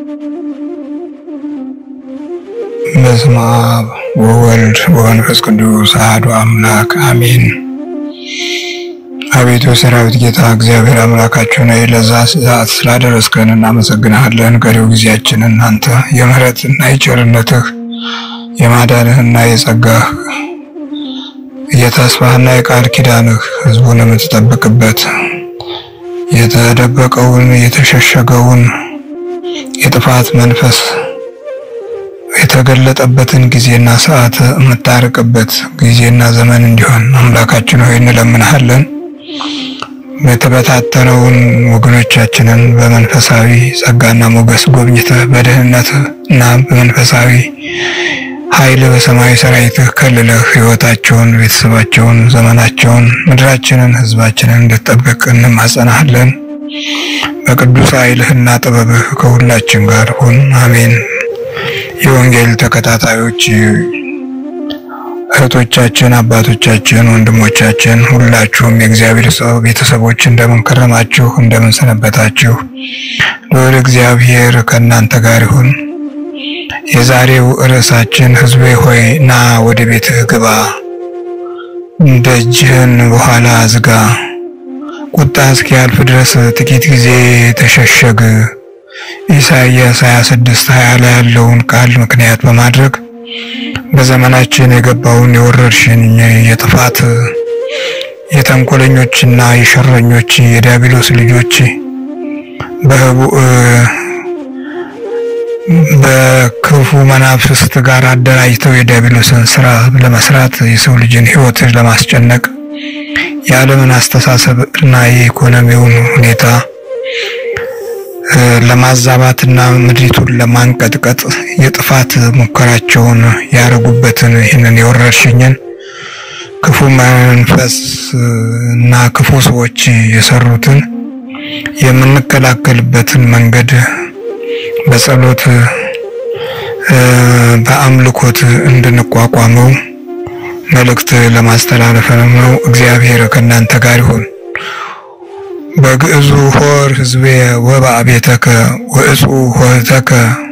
በስመ አብ ወወልድ ወመንፈስ ቅዱስ አሐዱ አምላክ አሜን። አቤቱ የሰራዊት ጌታ እግዚአብሔር አምላካችን ሆይ ለዛ ሰዓት ስላደረስከን እናመሰግንሃለን። ቀሪው ጊዜያችንን አንተ የምህረትና የቸርነትህ የማዳንህና የጸጋህ የተስፋህና የቃል ኪዳንህ ህዝቡን የምትጠብቅበት የተደበቀውን የተሸሸገውን የጥፋት መንፈስ የተገለጠበትን ጊዜና ሰዓት የምታርቅበት ጊዜና ዘመን እንዲሆን አምላካችን ሆይ እንለምንሃለን። የተበታተነውን ወገኖቻችንን በመንፈሳዊ ጸጋና ሞገስ ጎብኝተህ በደህንነት እና በመንፈሳዊ ኃይል በሰማያዊ ሰራዊትህ ከልለህ ህይወታቸውን፣ ቤተሰባቸውን፣ ዘመናቸውን፣ ምድራችንን፣ ህዝባችንን እንድትጠብቅ እንማጸናሃለን። በቅዱስ ኃይልህና ጥበብህ ከሁላችን ጋር ሁን። አሜን። የወንጌል ተከታታዮች እህቶቻችን፣ አባቶቻችን፣ ወንድሞቻችን ሁላችሁም የእግዚአብሔር ሰው ቤተሰቦች እንደምን ከረማችሁ? እንደምን ሰነበታችሁ? ልዑል እግዚአብሔር ከእናንተ ጋር ይሁን። የዛሬው ርዕሳችን ሕዝቤ ሆይ ና ወደ ቤትህ ግባ፣ ደጅህን በኋላ ዝጋ፣ ቁጣ እስኪያልፍ ድረስ ጥቂት ጊዜ ተሸሸግ ኢሳይያስ 26 20 ላይ ያለውን ቃል ምክንያት በማድረግ በዘመናችን የገባውን የወረርሽኝ የጥፋት የተንኮለኞችና የሸረኞች የዲያብሎስ ልጆች በህቡዕ በክፉ መናፍስት ጋር አደራጅተው የዲያብሎስን ስራ ለመስራት የሰው ልጅን ህይወት ለማስጨነቅ የዓለምን አስተሳሰብ እና የኢኮኖሚውን ሁኔታ ለማዛባትና ምድሪቱን ለማንቀጥቀጥ የጥፋት ሙከራቸውን ያደረጉበትን ይህንን የወረርሽኝን ክፉ መንፈስ እና ክፉ ሰዎች የሰሩትን የምንከላከልበትን መንገድ በጸሎት በአምልኮት እንድንቋቋመው መልእክት ለማስተላለፍ ነው። እግዚአብሔር ከእናንተ ጋር ይሁን። በግዕዙ ሆር ህዝቤ ወባእ ቤተከ ወእፁ ሆህተከ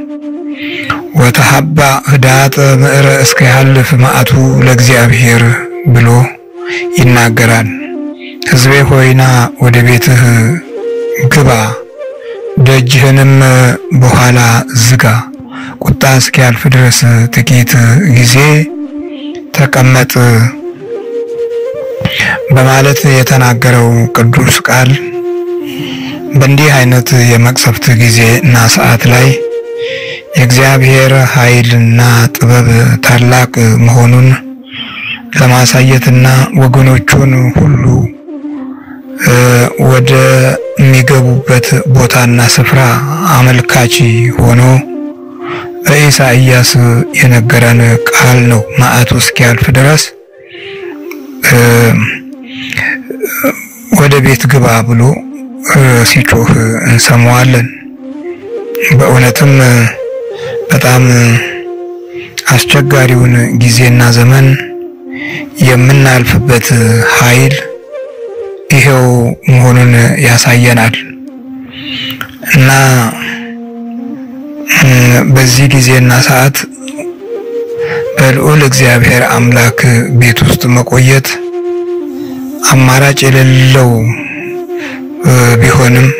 ወተሐባ ህዳጠ ምዕረ እስከ ያልፍ መዓቱ ለእግዚአብሔር ብሎ ይናገራል። ህዝቤ ሆይና ወደ ቤትህ ግባ፣ ደጅህንም በኋላ ዝጋ፣ ቁጣ እስኪያልፍ ድረስ ጥቂት ጊዜ ተቀመጥ በማለት የተናገረው ቅዱስ ቃል በእንዲህ አይነት የመቅሰፍት ጊዜ እና ሰዓት ላይ የእግዚአብሔር ኃይልና ጥበብ ታላቅ መሆኑን ለማሳየትና ወገኖቹን ሁሉ ወደሚገቡበት ቦታና ስፍራ አመልካች ሆኖ በኢሳይያስ የነገረን ቃል ነው። መዓቱ እስኪያልፍ ድረስ ወደ ቤት ግባ ብሎ ሲጮህ እንሰማዋለን። በእውነትም በጣም አስቸጋሪውን ጊዜና ዘመን የምናልፍበት ኃይል ይሄው መሆኑን ያሳየናል እና በዚህ ጊዜና ሰዓት በልዑል እግዚአብሔር አምላክ ቤት ውስጥ መቆየት አማራጭ የሌለው ቢሆንም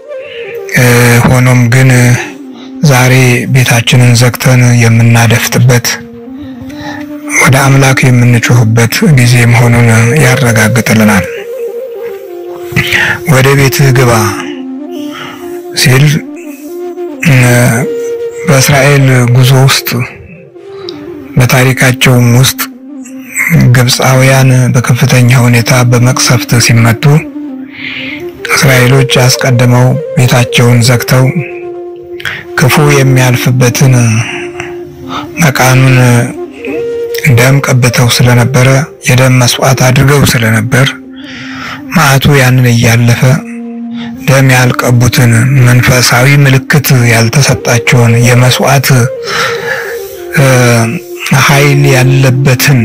ሆኖም ግን ዛሬ ቤታችንን ዘግተን የምናደፍጥበት ወደ አምላክ የምንጮህበት ጊዜ መሆኑን ያረጋግጥልናል። ወደ ቤትህ ግባ ሲል በእስራኤል ጉዞ ውስጥ በታሪካቸውም ውስጥ ግብፃውያን በከፍተኛ ሁኔታ በመቅሰፍት ሲመቱ እስራኤሎች አስቀድመው ቤታቸውን ዘግተው ክፉ የሚያልፍበትን መቃኑን ደም ቀብተው ስለነበረ የደም መስዋዕት አድርገው ስለነበር መዓቱ ያንን እያለፈ ደም ያልቀቡትን መንፈሳዊ ምልክት ያልተሰጣቸውን የመስዋዕት ኃይል ያለበትን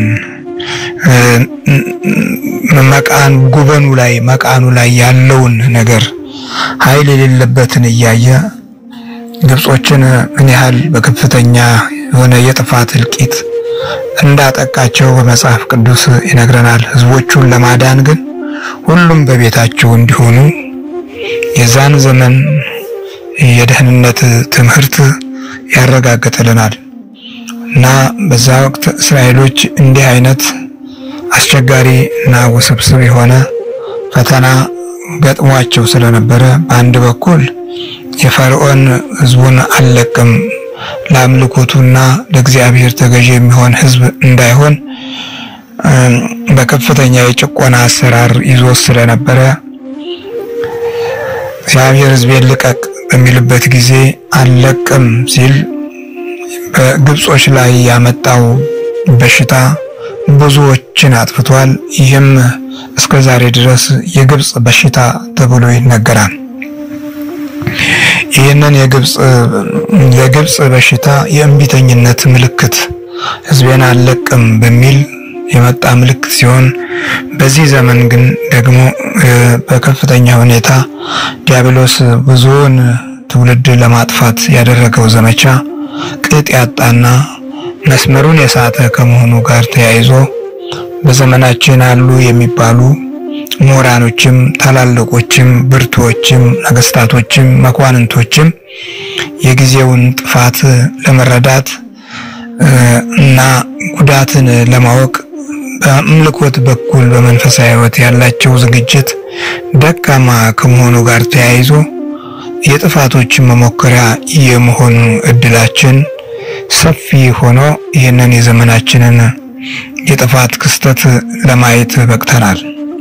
መቃን ጉበኑ ላይ መቃኑ ላይ ያለውን ነገር ኃይል የሌለበትን እያየ ግብጾችን ምን ያህል በከፍተኛ የሆነ የጥፋት እልቂት እንዳጠቃቸው በመጽሐፍ ቅዱስ ይነግረናል። ሕዝቦቹን ለማዳን ግን ሁሉም በቤታቸው እንዲሆኑ የዛን ዘመን የደህንነት ትምህርት ያረጋግጥልናል እና በዛ ወቅት እስራኤሎች እንዲህ አይነት አስቸጋሪ እና ውስብስብ የሆነ ፈተና ገጥሟቸው ስለነበረ በአንድ በኩል የፈርዖን ሕዝቡን አልለቅም ለአምልኮቱና ለእግዚአብሔር ተገዢ የሚሆን ሕዝብ እንዳይሆን በከፍተኛ የጭቆና አሰራር ይዞ ስለነበረ እግዚአብሔር ሕዝቤን ልቀቅ በሚልበት ጊዜ አልለቅም ሲል በግብጾች ላይ ያመጣው በሽታ ብዙዎችን አጥፍቷል። ይህም እስከ ዛሬ ድረስ የግብጽ በሽታ ተብሎ ይነገራል። ይህንን የግብጽ የግብጽ በሽታ የእምቢተኝነት ምልክት ሕዝቤን አልለቅም በሚል የመጣ ምልክት ሲሆን በዚህ ዘመን ግን ደግሞ በከፍተኛ ሁኔታ ዲያብሎስ ብዙውን ትውልድ ለማጥፋት ያደረገው ዘመቻ ቅጥ ያጣና መስመሩን የሳተ ከመሆኑ ጋር ተያይዞ በዘመናችን አሉ የሚባሉ ምሁራኖችም ታላላቆችም ብርቱዎችም ነገስታቶችም መኳንንቶችም የጊዜውን ጥፋት ለመረዳት እና ጉዳትን ለማወቅ በአምልኮት በኩል በመንፈሳዊ ሕይወት ያላቸው ዝግጅት ደካማ ከመሆኑ ጋር ተያይዞ የጥፋቶችን መሞከሪያ የመሆኑ እድላችን ሰፊ ሆኖ ይህንን የዘመናችንን የጥፋት ክስተት ለማየት በቅተናል።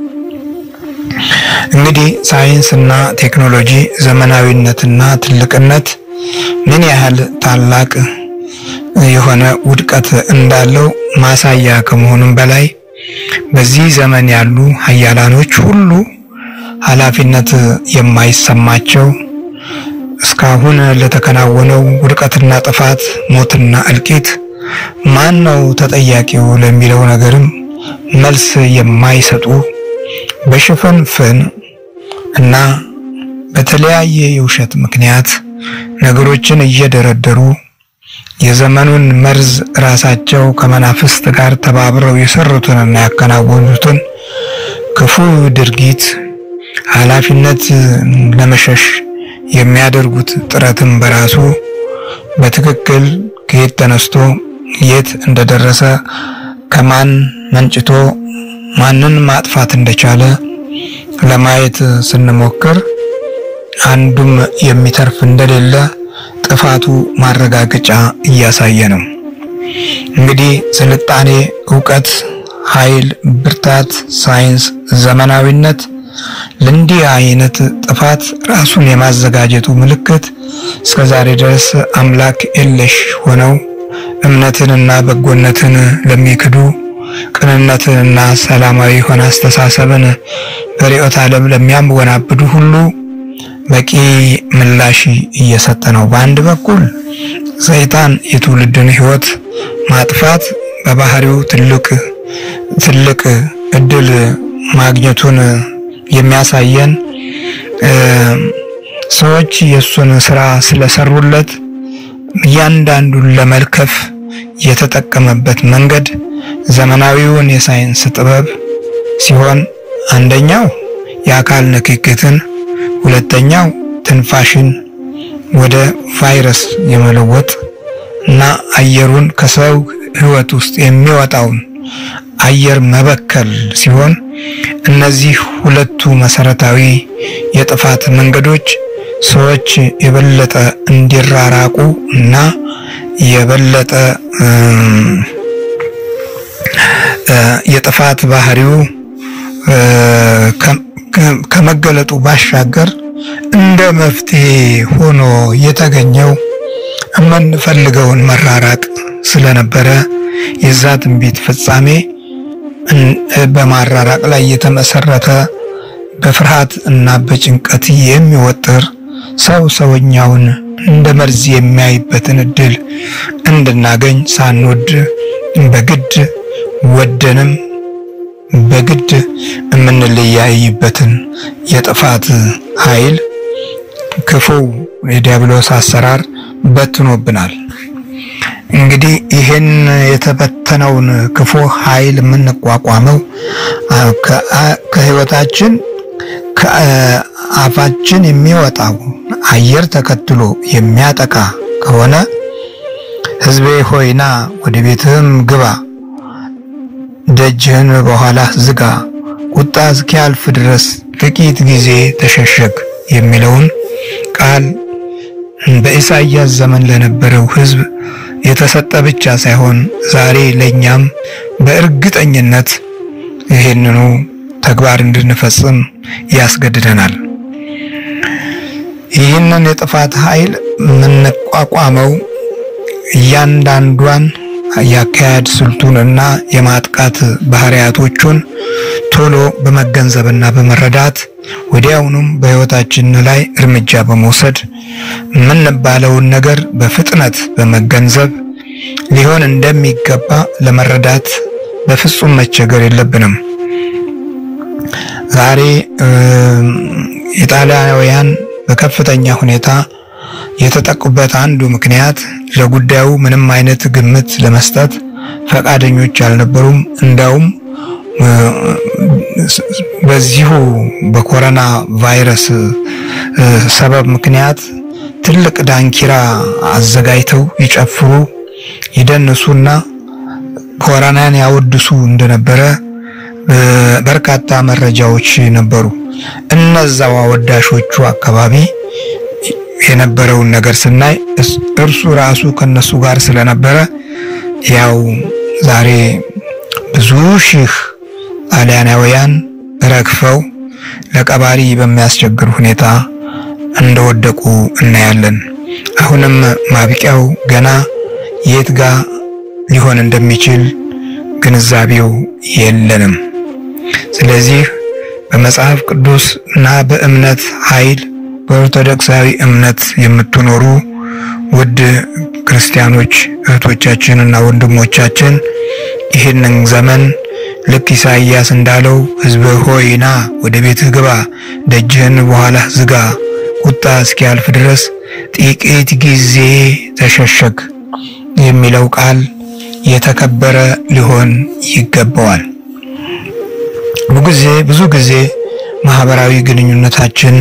እንግዲህ ሳይንስና ቴክኖሎጂ ዘመናዊነትና ትልቅነት ምን ያህል ታላቅ የሆነ ውድቀት እንዳለው ማሳያ ከመሆኑም በላይ በዚህ ዘመን ያሉ ሀያላኖች ሁሉ ኃላፊነት የማይሰማቸው እስካሁን ለተከናወነው ውድቀትና ጥፋት፣ ሞትና እልቂት ማን ነው ተጠያቂው ለሚለው ነገርም መልስ የማይሰጡ በሽፍንፍን እና በተለያየ የውሸት ምክንያት ነገሮችን እየደረደሩ የዘመኑን መርዝ ራሳቸው ከመናፍስት ጋር ተባብረው የሰሩትንና ያከናወኑትን ክፉ ድርጊት ኃላፊነት ለመሸሽ የሚያደርጉት ጥረትም በራሱ በትክክል ከየት ተነስቶ የት እንደደረሰ ከማን መንጭቶ ማንን ማጥፋት እንደቻለ ለማየት ስንሞክር አንዱም የሚተርፍ እንደሌለ ጥፋቱ ማረጋገጫ እያሳየ ነው። እንግዲህ ስልጣኔ፣ እውቀት፣ ኃይል፣ ብርታት፣ ሳይንስ፣ ዘመናዊነት ለእንዲህ አይነት ጥፋት ራሱን የማዘጋጀቱ ምልክት እስከ ዛሬ ድረስ አምላክ የለሽ ሆነው እምነትንና በጎነትን ለሚክዱ ቅንነትንና ሰላማዊ የሆነ አስተሳሰብን በርዕዮተ ዓለም ለሚያወናብዱ ሁሉ በቂ ምላሽ እየሰጠ ነው። በአንድ በኩል ሰይጣን የትውልድን ሕይወት ማጥፋት በባህሪው ትልቅ ትልቅ እድል ማግኘቱን የሚያሳየን ሰዎች የእሱን ስራ ስለሰሩለት እያንዳንዱን ለመልከፍ የተጠቀመበት መንገድ ዘመናዊውን የሳይንስ ጥበብ ሲሆን አንደኛው የአካል ንክክትን፣ ሁለተኛው ትንፋሽን ወደ ቫይረስ የመለወጥ እና አየሩን ከሰው ሕይወት ውስጥ የሚወጣውን አየር መበከል ሲሆን እነዚህ ሁለቱ መሰረታዊ የጥፋት መንገዶች ሰዎች የበለጠ እንዲራራቁ እና የበለጠ የጥፋት ባህሪው ከመገለጡ ባሻገር እንደ መፍትሄ ሆኖ የተገኘው የምንፈልገውን መራራቅ ስለነበረ የዛ ትንቢት ፍጻሜ በማራራቅ ላይ የተመሰረተ በፍርሃት እና በጭንቀት የሚወጥር ሰው ሰውኛውን እንደ መርዝ የሚያይበትን እድል እንድናገኝ ሳንወድ በግድ ወደንም በግድ የምንለያይበትን የጥፋት ኃይል ክፉ የዲያብሎስ አሰራር በትኖብናል። እንግዲህ ይህን የተበተነውን ክፉ ኃይል የምንቋቋመው ከህይወታችን ከአፋችን የሚወጣው አየር ተከትሎ የሚያጠቃ ከሆነ ሕዝቤ ሆይና ወደ ቤትህም ግባ፣ ደጅህን በኋላ ዝጋ፣ ቁጣ እስኪያልፍ ድረስ ጥቂት ጊዜ ተሸሸግ የሚለውን ቃል በኢሳይያስ ዘመን ለነበረው ሕዝብ የተሰጠ ብቻ ሳይሆን ዛሬ ለእኛም በእርግጠኝነት ይህንኑ ተግባር እንድንፈጽም ያስገድደናል። ይህንን የጥፋት ኃይል የምንቋቋመው እያንዳንዷን የአካሄድ ስልቱንና የማጥቃት ባህሪያቶቹን ቶሎ በመገንዘብና በመረዳት ወዲያውኑም በሕይወታችን ላይ እርምጃ በመውሰድ የምንባለውን ነገር በፍጥነት በመገንዘብ ሊሆን እንደሚገባ ለመረዳት በፍጹም መቸገር የለብንም። ዛሬ ኢጣሊያውያን በከፍተኛ ሁኔታ የተጠቁበት አንዱ ምክንያት ለጉዳዩ ምንም አይነት ግምት ለመስጠት ፈቃደኞች አልነበሩም። እንዳውም በዚሁ በኮሮና ቫይረስ ሰበብ ምክንያት ትልቅ ዳንኪራ አዘጋጅተው ይጨፍሩ፣ ይደንሱና ኮሮናን ያወድሱ እንደነበረ በርካታ መረጃዎች ነበሩ። እነዛው አወዳሾቹ አካባቢ የነበረውን ነገር ስናይ እርሱ ራሱ ከነሱ ጋር ስለነበረ ያው ዛሬ ብዙ ሺህ ጣሊያናውያን ረግፈው ለቀባሪ በሚያስቸግር ሁኔታ እንደወደቁ እናያለን። አሁንም ማብቂያው ገና የት ጋ ሊሆን እንደሚችል ግንዛቤው የለንም። ስለዚህ በመጽሐፍ ቅዱስ እና በእምነት ኃይል በኦርቶዶክሳዊ እምነት የምትኖሩ ውድ ክርስቲያኖች እህቶቻችን እና ወንድሞቻችን ይህንን ዘመን ልክ ኢሳይያስ እንዳለው ሕዝብ ሆይ ና ወደ ቤትህ ግባ፣ ደጅህን በኋላ ዝጋ፣ ቁጣ እስኪያልፍ ድረስ ጥቂት ጊዜ ተሸሸግ የሚለው ቃል የተከበረ ሊሆን ይገባዋል። ብዙ ጊዜ ብዙ ጊዜ ማህበራዊ ግንኙነታችን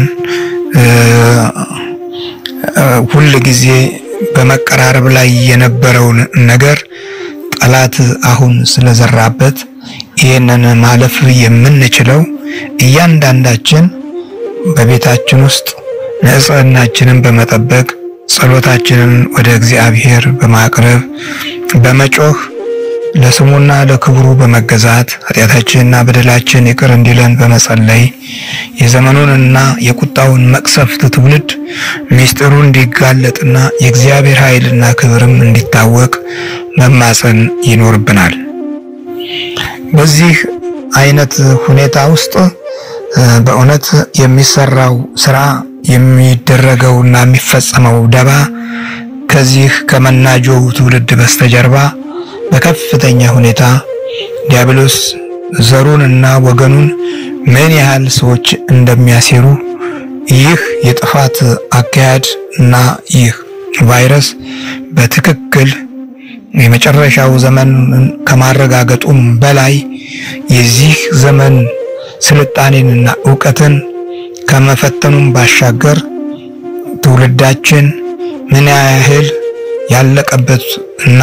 ሁል ጊዜ በመቀራረብ ላይ የነበረውን ነገር ጠላት አሁን ስለዘራበት ይህንን ማለፍ የምንችለው እያንዳንዳችን በቤታችን ውስጥ ንጽህናችንን በመጠበቅ ጸሎታችንን ወደ እግዚአብሔር በማቅረብ በመጮህ ለስሙና ለክብሩ በመገዛት ኃጢአታችንና በደላችን ይቅር እንዲለን በመጸለይ የዘመኑንና የቁጣውን መቅሰፍት ትውልድ ሚስጥሩ እንዲጋለጥና የእግዚአብሔር ኃይልና ክብርም እንዲታወቅ መማፀን ይኖርብናል። በዚህ አይነት ሁኔታ ውስጥ በእውነት የሚሰራው ስራ የሚደረገውና የሚፈጸመው ደባ ከዚህ ከመናጆው ትውልድ በስተጀርባ በከፍተኛ ሁኔታ ዲያብሎስ ዘሩን እና ወገኑን ምን ያህል ሰዎች እንደሚያሴሩ ይህ የጥፋት አካሄድ እና ይህ ቫይረስ በትክክል የመጨረሻው ዘመን ከማረጋገጡም በላይ የዚህ ዘመን ስልጣኔንና እውቀትን ከመፈተኑም ባሻገር ትውልዳችን ምን ያህል ያለቀበት እና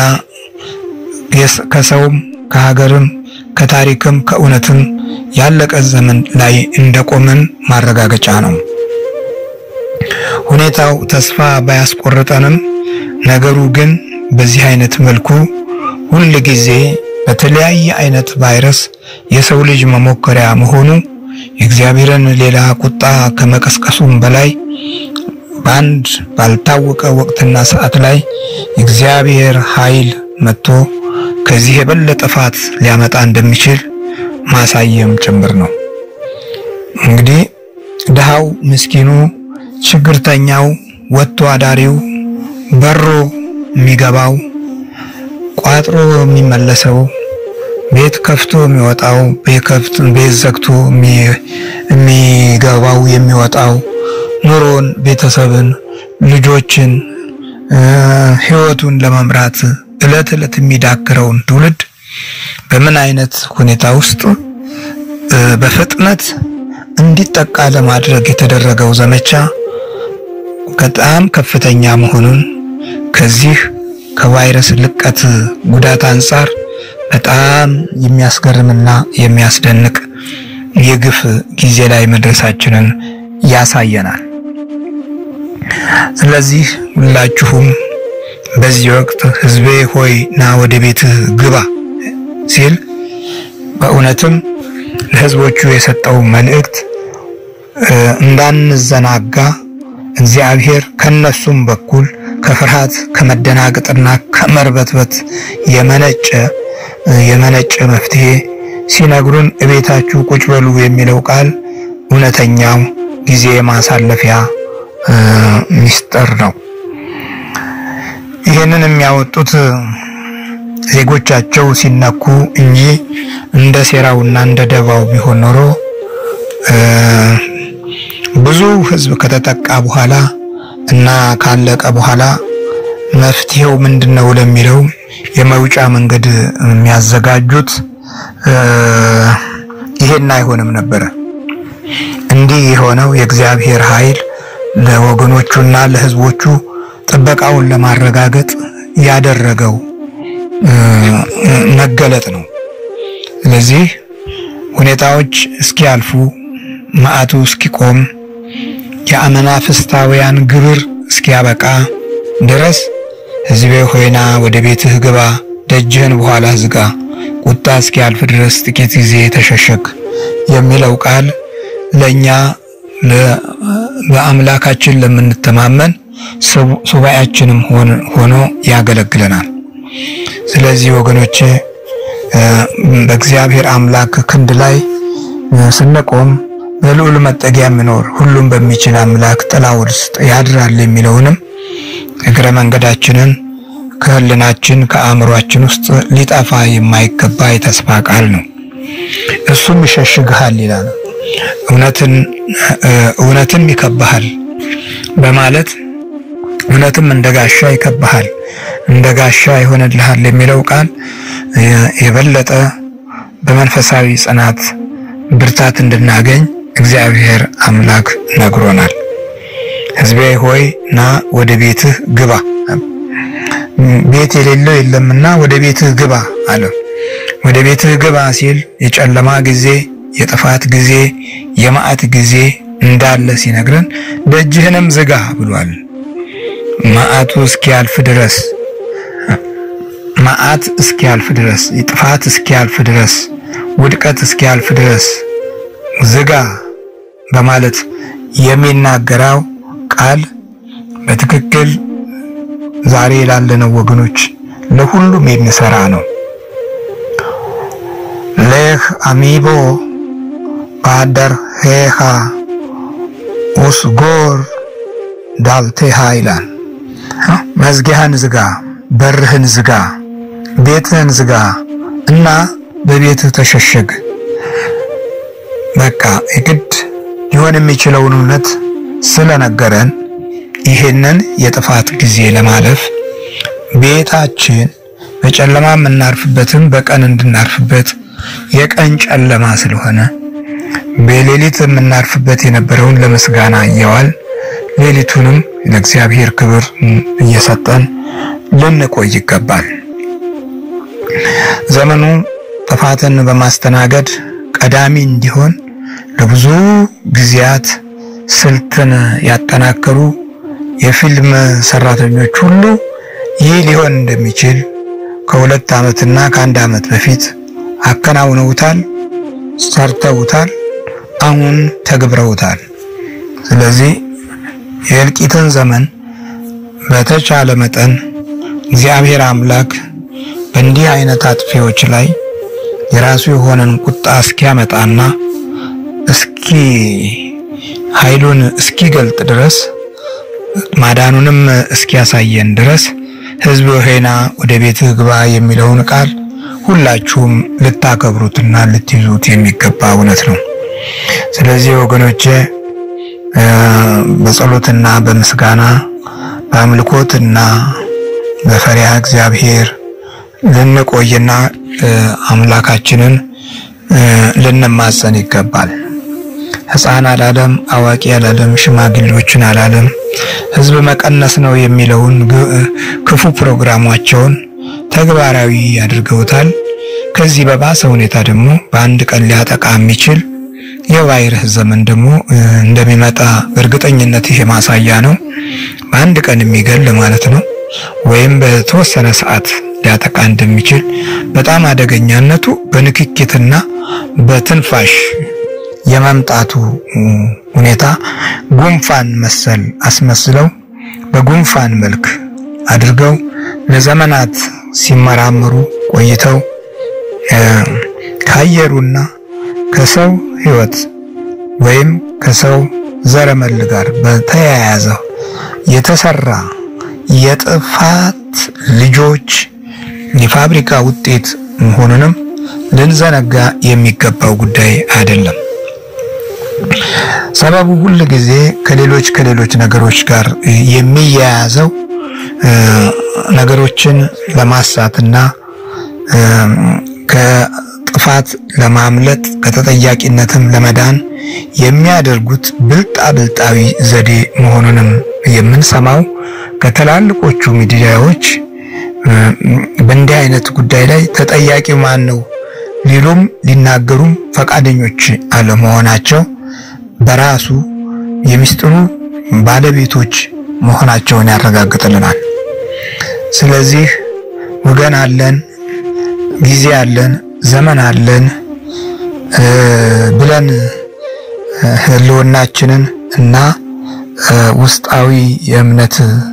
ከሰውም ከሀገርም ከታሪክም ከእውነትም ያለቀ ዘመን ላይ እንደቆመን ማረጋገጫ ነው። ሁኔታው ተስፋ ባያስቆርጠንም ነገሩ ግን በዚህ አይነት መልኩ ሁል ጊዜ በተለያየ አይነት ቫይረስ የሰው ልጅ መሞከሪያ መሆኑ የእግዚአብሔርን ሌላ ቁጣ ከመቀስቀሱም በላይ በአንድ ባልታወቀ ወቅትና ሰዓት ላይ የእግዚአብሔር ኃይል መጥቶ ከዚህ የበለጠ ጥፋት ሊያመጣ እንደሚችል ማሳየም ጭምር ነው። እንግዲህ ድሃው፣ ምስኪኑ፣ ችግርተኛው፣ ወጥቶ አዳሪው፣ በሮ የሚገባው፣ ቋጥሮ የሚመለሰው፣ ቤት ከፍቶ የሚወጣው፣ ቤት ዘግቶ የሚገባው የሚወጣው፣ ኑሮን፣ ቤተሰብን፣ ልጆችን ሕይወቱን ለመምራት ዕለት ዕለት የሚዳክረውን ትውልድ በምን አይነት ሁኔታ ውስጥ በፍጥነት እንዲጠቃ ለማድረግ የተደረገው ዘመቻ በጣም ከፍተኛ መሆኑን ከዚህ ከቫይረስ ልቀት ጉዳት አንጻር በጣም የሚያስገርምና የሚያስደንቅ የግፍ ጊዜ ላይ መድረሳችንን ያሳየናል። ስለዚህ ሁላችሁም በዚህ ወቅት ሕዝቤ ሆይ ና ወደ ቤትህ ግባ ሲል በእውነትም ለሕዝቦቹ የሰጠው መልእክት እንዳንዘናጋ እግዚአብሔር ከነሱም በኩል ከፍርሃት ከመደናገጥና ከመርበትበት የመነጨ የመነጨ መፍትሄ ሲነግሩን እቤታችሁ ቁጭ በሉ የሚለው ቃል እውነተኛው ጊዜ ማሳለፊያ ሚስጥር ነው። ይህንን የሚያወጡት ዜጎቻቸው ሲነኩ እንጂ እንደ ሴራውና እንደ ደባው ቢሆን ኖሮ ብዙ ሕዝብ ከተጠቃ በኋላ እና ካለቀ በኋላ መፍትሄው ምንድን ነው ለሚለው የመውጫ መንገድ የሚያዘጋጁት ይሄን አይሆንም ነበረ። እንዲህ የሆነው የእግዚአብሔር ኃይል ለወገኖቹና ለሕዝቦቹ ጥበቃውን ለማረጋገጥ ያደረገው መገለጥ ነው። ስለዚህ ሁኔታዎች እስኪያልፉ መዓቱ እስኪቆም የአመናፍስታውያን ግብር እስኪያበቃ ድረስ ሕዝቤ ሆይና ወደ ቤትህ ግባ፣ ደጅህን በኋላ ዝጋ፣ ቁጣ እስኪያልፍ ድረስ ጥቂት ጊዜ ተሸሸግ የሚለው ቃል ለእኛ በአምላካችን ለምንተማመን ሱባኤያችንም ሆኖ ያገለግለናል። ስለዚህ ወገኖቼ በእግዚአብሔር አምላክ ክንድ ላይ ስንቆም በልዑል መጠጊያ የሚኖር ሁሉም በሚችል አምላክ ጥላ ውስጥ ያድራል የሚለውንም እግረ መንገዳችንን ከህልናችን ከአእምሯችን ውስጥ ሊጠፋ የማይገባ የተስፋ ቃል ነው። እሱም ይሸሽግሃል ይላል። እውነትን እውነትም ይከብሃል በማለት እውነትም እንደ ጋሻ ይከብሃል፣ እንደ ጋሻ ይሆንልሃል የሚለው ቃል የበለጠ በመንፈሳዊ ጽናት ብርታት እንድናገኝ እግዚአብሔር አምላክ ነግሮናል። ሕዝቤ ሆይ ና ወደ ቤትህ ግባ፣ ቤት የሌለው የለምና ወደ ቤትህ ግባ አለ። ወደ ቤትህ ግባ ሲል የጨለማ ጊዜ፣ የጥፋት ጊዜ፣ የመዓት ጊዜ እንዳለ ሲነግረን ደጅህንም ዝጋ ብሏል። መዓቱ እስኪያልፍ ድረስ መዓት እስኪያልፍ ድረስ ጥፋት እስኪያልፍ ድረስ ውድቀት እስኪያልፍ ድረስ ዝጋ በማለት የሚናገረው ቃል በትክክል ዛሬ ላለነው ወገኖች ለሁሉም የሚሰራ ነው። ሌህ አሚቦ ባደር ሄሃ ኡስጎር ዳልቴሃ ይላል። መዝጊያህን ዝጋ፣ በርህን ዝጋ፣ ቤትህን ዝጋ እና በቤትህ ተሸሸግ። በቃ የግድ ሊሆን የሚችለውን እውነት ስለነገረን ይህንን የጥፋት ጊዜ ለማለፍ ቤታችን በጨለማ የምናርፍበትም በቀን እንድናርፍበት የቀን ጨለማ ስለሆነ በሌሊት የምናርፍበት የነበረውን ለምስጋና እየዋል ሌሊቱንም ለእግዚአብሔር ክብር እየሰጠን ልንቆይ ይገባል። ዘመኑ ጥፋትን በማስተናገድ ቀዳሚ እንዲሆን ለብዙ ጊዜያት ስልትን ያጠናከሩ የፊልም ሰራተኞች ሁሉ ይህ ሊሆን እንደሚችል ከሁለት ዓመትና ከአንድ ዓመት በፊት አከናውነውታል፣ ሰርተውታል፣ አሁን ተግብረውታል። ስለዚህ የእልቂትን ዘመን በተቻለ መጠን እግዚአብሔር አምላክ በእንዲህ አይነት አጥፊዎች ላይ የራሱ የሆነን ቁጣ እስኪያመጣና እስኪ ኃይሉን እስኪገልጥ ድረስ ማዳኑንም እስኪያሳየን ድረስ ሕዝብ ሆይና ወደ ቤትህ ግባ የሚለውን ቃል ሁላችሁም ልታከብሩትና ልትይዙት የሚገባ እውነት ነው። ስለዚህ ወገኖቼ በጸሎትና በምስጋና በአምልኮትና በፈሪሃ እግዚአብሔር ልንቆይና አምላካችንን ልንማጸን ይገባል። ሕፃን አላለም፣ አዋቂ አላለም፣ ሽማግሌዎችን አላለም። ሕዝብ መቀነስ ነው የሚለውን ክፉ ፕሮግራማቸውን ተግባራዊ አድርገውታል። ከዚህ በባሰ ሁኔታ ደግሞ በአንድ ቀን ሊያጠቃ የሚችል የቫይረስ ዘመን ደግሞ እንደሚመጣ በእርግጠኝነት ይሄ ማሳያ ነው። በአንድ ቀን የሚገል ማለት ነው። ወይም በተወሰነ ሰዓት ሊያጠቃ እንደሚችል በጣም አደገኛነቱ በንክኪትና በትንፋሽ የመምጣቱ ሁኔታ ጉንፋን መሰል አስመስለው በጉንፋን መልክ አድርገው ለዘመናት ሲመራመሩ ቆይተው ከአየሩና ከሰው ሕይወት ወይም ከሰው ዘረመል ጋር በተያያዘ የተሰራ የጥፋት ልጆች የፋብሪካ ውጤት መሆኑንም ልንዘነጋ የሚገባው ጉዳይ አይደለም። ሰበቡ ሁል ጊዜ ከሌሎች ከሌሎች ነገሮች ጋር የሚያያዘው ነገሮችን ለማሳትና ከጥፋት ለማምለጥ ከተጠያቂነትም ለመዳን የሚያደርጉት ብልጣ ብልጣዊ ዘዴ መሆኑንም የምንሰማው ከትላልቆቹ ሚዲያዎች በእንዲህ አይነት ጉዳይ ላይ ተጠያቂው ማን ነው ሊሉም ሊናገሩም ፈቃደኞች አለመሆናቸው በራሱ የሚስጥሩ ባለቤቶች መሆናቸውን ያረጋግጥልናል። ስለዚህ ወገን አለን፣ ጊዜ አለን፣ ዘመን አለን ብለን ሕልውናችንን እና ውስጣዊ የእምነት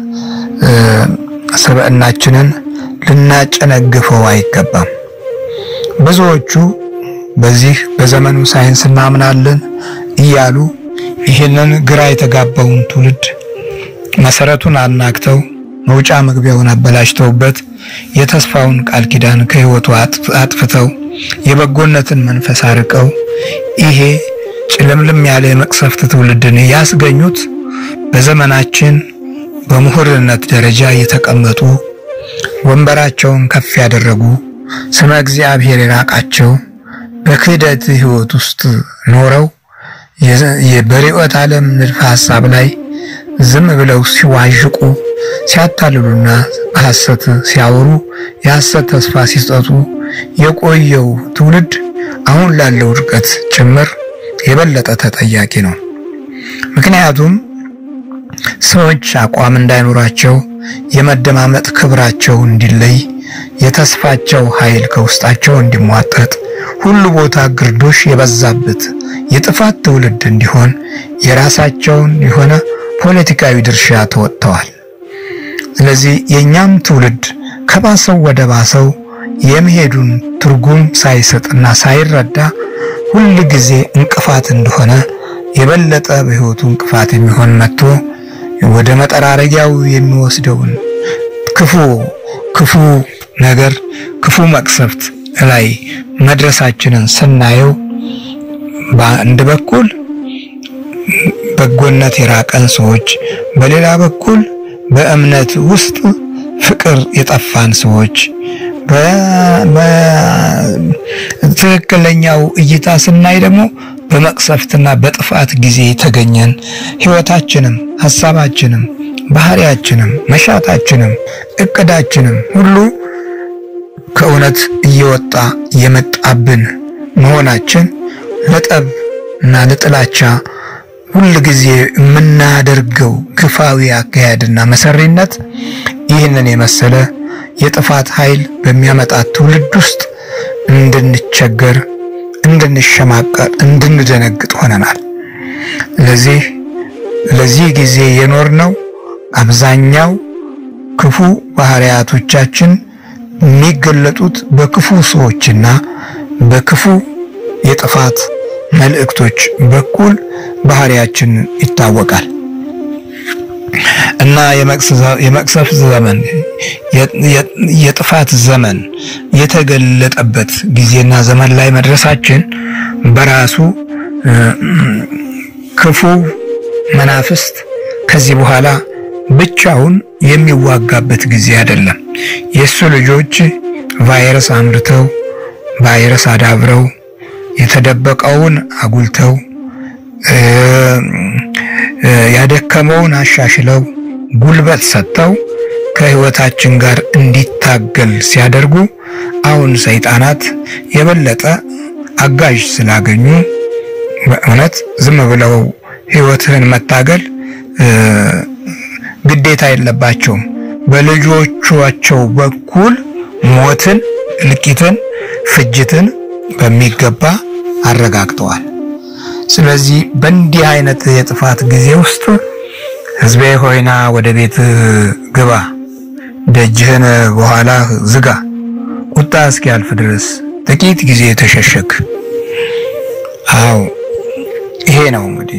ስብዕናችንን ልናጨነግፈው አይገባም። ብዙዎቹ በዚህ በዘመኑ ሳይንስ እናምናለን እያሉ ይህንን ግራ የተጋባውን ትውልድ መሰረቱን አናግተው መውጫ መግቢያውን አበላሽተውበት የተስፋውን ቃል ኪዳን ከሕይወቱ አጥፍተው የበጎነትን መንፈስ አርቀው ይሄ ጭልምልም ያለ የመቅሰፍት ትውልድን ያስገኙት በዘመናችን በምሁርነት ደረጃ የተቀመጡ ወንበራቸውን ከፍ ያደረጉ ስመ እግዚአብሔር የራቃቸው በክህደት ሕይወት ውስጥ ኖረው በርዕዮተ ዓለም ንድፈ ሐሳብ ላይ ዝም ብለው ሲዋዥቁ ሲያታልሉና በሐሰት ሲያወሩ የሐሰት ተስፋ ሲሰጡ የቆየው ትውልድ አሁን ላለው ውድቀት ጭምር የበለጠ ተጠያቂ ነው። ምክንያቱም ሰዎች አቋም እንዳይኖራቸው የመደማመጥ ክብራቸው እንዲለይ የተስፋቸው ኃይል ከውስጣቸው እንዲሟጠጥ ሁሉ ቦታ ግርዶሽ የበዛበት የጥፋት ትውልድ እንዲሆን የራሳቸውን የሆነ ፖለቲካዊ ድርሻ ተወጥተዋል። ስለዚህ የእኛም ትውልድ ከባሰው ወደ ባሰው የመሄዱን ትርጉም ሳይሰጥና ሳይረዳ ሁል ጊዜ እንቅፋት እንደሆነ የበለጠ በሕይወቱ እንቅፋት የሚሆን መጥቶ ወደ መጠራረጊያው የሚወስደውን ክፉ ክፉ ነገር ክፉ መቅሰፍት ላይ መድረሳችንን ስናየው በአንድ በኩል በጎነት የራቀን ሰዎች፣ በሌላ በኩል በእምነት ውስጥ ፍቅር የጠፋን ሰዎች በትክክለኛው እይታ ስናይ ደግሞ በመቅሰፍትና በጥፋት ጊዜ የተገኘን ሕይወታችንም ሐሳባችንም ባህሪያችንም መሻታችንም እቅዳችንም ሁሉ ከእውነት እየወጣ የመጣብን መሆናችን ለጠብ እና ለጥላቻ ሁል ጊዜ የምናደርገው ግፋዊ አካሄድና መሰሪነት ይህንን የመሰለ የጥፋት ኃይል በሚያመጣት ትውልድ ውስጥ እንድንቸገር፣ እንድንሸማቀር፣ እንድንደነግጥ ሆነናል። ለዚህ ለዚህ ጊዜ የኖርነው አብዛኛው ክፉ ባህሪያቶቻችን የሚገለጡት በክፉ ሰዎችና በክፉ የጥፋት መልእክቶች በኩል ባህሪያችን ይታወቃል እና የመቅሰፍት ዘመን የጥፋት ዘመን የተገለጠበት ጊዜና ዘመን ላይ መድረሳችን በራሱ ክፉ መናፍስት ከዚህ በኋላ ብቻውን የሚዋጋበት ጊዜ አይደለም። የእሱ ልጆች ቫይረስ አምርተው ቫይረስ አዳብረው የተደበቀውን አጉልተው ያደከመውን አሻሽለው ጉልበት ሰጥተው ከህይወታችን ጋር እንዲታገል ሲያደርጉ አሁን ሰይጣናት የበለጠ አጋዥ ስላገኙ በእውነት ዝም ብለው ህይወትህን መታገል ግዴታ የለባቸውም። በልጆቻቸው በኩል ሞትን፣ እልቂትን፣ ፍጅትን በሚገባ አረጋግጠዋል። ስለዚህ በእንዲህ አይነት የጥፋት ጊዜ ውስጥ ሕዝቤ ሆይና ወደ ቤት ግባ፣ ደጅህን በኋላ ዝጋ፣ ቁጣ እስኪያልፍ ድረስ ጥቂት ጊዜ ተሸሸግ። አዎ ይሄ ነው እንግዲህ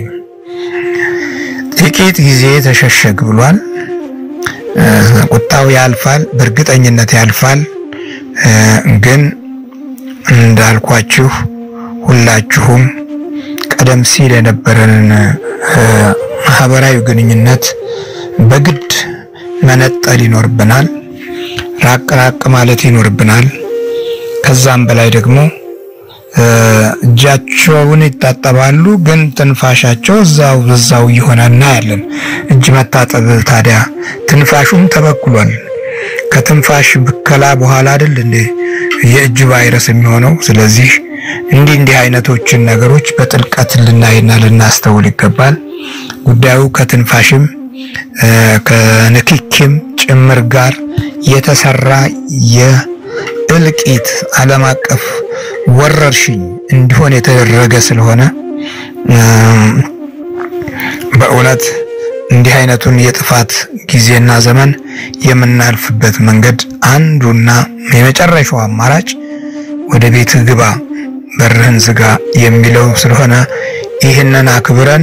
ጥቂት ጊዜ ተሸሸግ ብሏል። ቁጣው ያልፋል፣ በእርግጠኝነት ያልፋል። ግን እንዳልኳችሁ ሁላችሁም ቀደም ሲል የነበረንን ማህበራዊ ግንኙነት በግድ መነጠል ይኖርብናል። ራቅ ራቅ ማለት ይኖርብናል። ከዛም በላይ ደግሞ እጃቸውን ይታጠባሉ፣ ግን ትንፋሻቸው እዛው እዛው እየሆነ እናያለን። እጅ መታጠብ ታዲያ ትንፋሹም ተበክሏል። ከትንፋሽ ብከላ በኋላ አይደል እንዴ የእጅ ቫይረስ የሚሆነው? ስለዚህ እንዲህ እንዲህ አይነቶችን ነገሮች በጥልቀት ልናይና ልናስተውል ይገባል። ጉዳዩ ከትንፋሽም ከንክኪም ጭምር ጋር የተሰራ የእልቂት ዓለም አቀፍ ወረርሽኝ እንዲሆን የተደረገ ስለሆነ በእውነት እንዲህ አይነቱን የጥፋት ጊዜና ዘመን የምናልፍበት መንገድ አንዱና የመጨረሻው አማራጭ ወደ ቤትህ ግባ፣ በርህን ዝጋ የሚለው ስለሆነ ይህንን አክብረን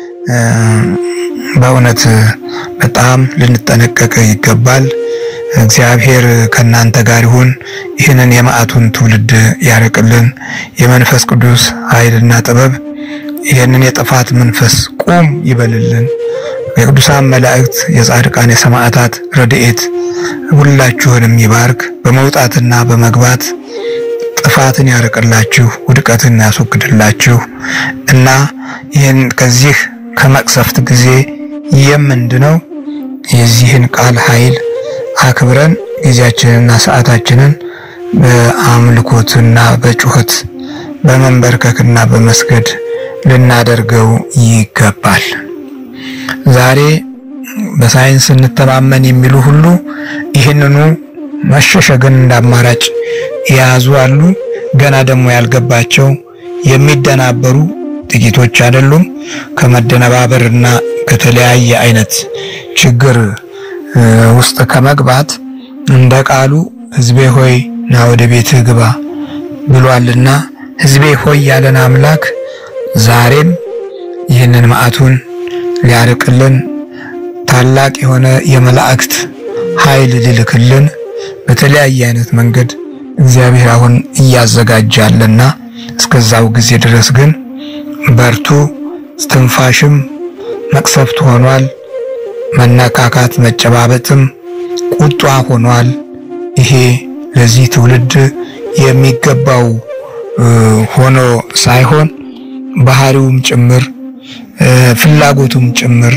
በእውነት በጣም ልንጠነቀቅ ይገባል። እግዚአብሔር ከእናንተ ጋር ይሁን። ይህንን የመዓቱን ትውልድ ያርቅልን። የመንፈስ ቅዱስ ኃይልና ጥበብ ይህንን የጥፋት መንፈስ ቁም ይበልልን። የቅዱሳን መላእክት፣ የጻድቃን የሰማዕታት ረድኤት ሁላችሁንም ይባርክ። በመውጣትና በመግባት ጥፋትን ያርቅላችሁ፣ ውድቀትን ያስወግድላችሁ እና ይህን ከዚህ ከመቅሰፍት ጊዜ የምንድነው የዚህን ቃል ኃይል አክብረን ጊዜያችንንና ሰዓታችንን በአምልኮትና በጩኸት በመንበርከክና በመስገድ ልናደርገው ይገባል። ዛሬ በሳይንስ እንተማመን የሚሉ ሁሉ ይህንኑ መሸሸግን እንደ አማራጭ የያዙ አሉ። ገና ደግሞ ያልገባቸው የሚደናበሩ ጥቂቶች አይደሉም። ከመደነባበርና ከተለያየ አይነት ችግር ውስጥ ከመግባት እንደ ቃሉ ሕዝቤ ሆይ ና ወደ ቤትህ ግባ ብሏልና ሕዝቤ ሆይ ያለን አምላክ ዛሬም ይህንን መዓቱን ሊያርቅልን ታላቅ የሆነ የመላእክት ኃይል ሊልክልን በተለያየ አይነት መንገድ እግዚአብሔር አሁን እያዘጋጃለና እስከዛው ጊዜ ድረስ ግን በርቱ። ትንፋሽም መቅሰፍት ሆኗል። መነካካት መጨባበጥም ቁጣ ሆኗል። ይሄ ለዚህ ትውልድ የሚገባው ሆኖ ሳይሆን ባህሪውም ጭምር ፍላጎቱም ጭምር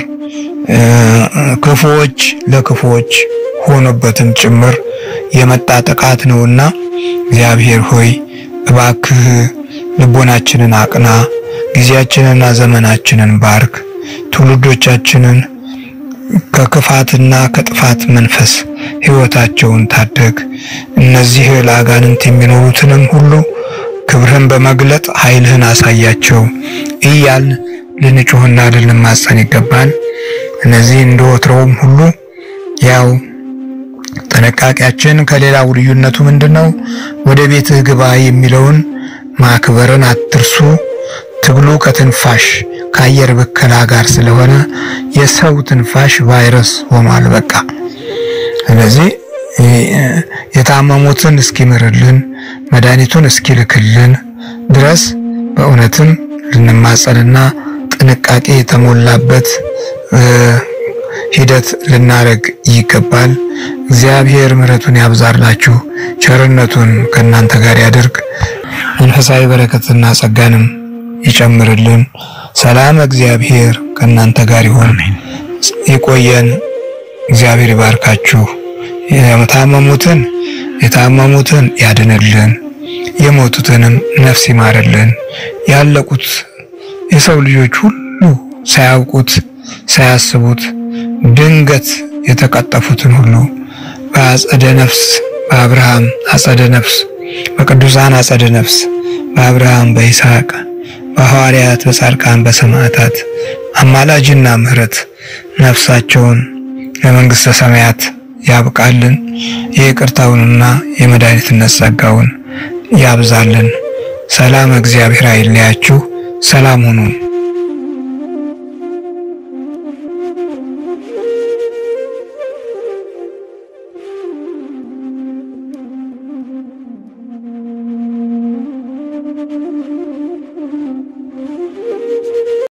ክፉዎች ለክፉዎች ሆኖበትም ጭምር የመጣ ጥቃት ነውና እግዚአብሔር ሆይ እባክህ ልቦናችንን አቅና፣ ጊዜያችንንና ዘመናችንን ባርክ፣ ትውልዶቻችንን ከክፋትና ከጥፋት መንፈስ ሕይወታቸውን ታደግ። እነዚህ ለአጋንንት የሚኖሩትንም ሁሉ ክብርህን በመግለጥ ኃይልህን አሳያቸው እያልን ልንጮህና ልንማጸን ይገባል። እነዚህ እንደ ወትሮውም ሁሉ ያው ጥንቃቄያችን ከሌላው ልዩነቱ ምንድነው? ወደ ቤትህ ግባ የሚለውን ማክበርን አትርሱ። ትግሉ ከትንፋሽ ከአየር ብከላ ጋር ስለሆነ የሰው ትንፋሽ ቫይረስ ሆኗል። በቃ ስለዚህ የታመሙትን እስኪምርልን መድኃኒቱን እስኪልክልን ድረስ በእውነትም ልንማጸንና ጥንቃቄ የተሞላበት ሂደት ልናደርግ ይገባል። እግዚአብሔር ምሕረቱን ያብዛላችሁ፣ ቸርነቱን ከእናንተ ጋር ያደርግ፣ መንፈሳዊ በረከትና ጸጋንም ይጨምርልን። ሰላም እግዚአብሔር ከእናንተ ጋር ይሁን። ይቆየን። እግዚአብሔር ይባርካችሁ። የታመሙትን የታመሙትን ያድንልን፣ የሞቱትንም ነፍስ ይማርልን። ያለቁት የሰው ልጆች ሁሉ ሳያውቁት ሳያስቡት ድንገት የተቀጠፉትን ሁሉ በአጸደ ነፍስ በአብርሃም አጸደ ነፍስ በቅዱሳን አጸደ ነፍስ በአብርሃም በይስሐቅ በሐዋርያት በጻድቃን በሰማዕታት አማላጅና ምሕረት ነፍሳቸውን ለመንግሥተ ሰማያት ያብቃልን። የይቅርታውንና የመድኃኒትነት ጸጋውን ያብዛልን። ሰላም እግዚአብሔር አይለያችሁ። ሰላም ሁኑ።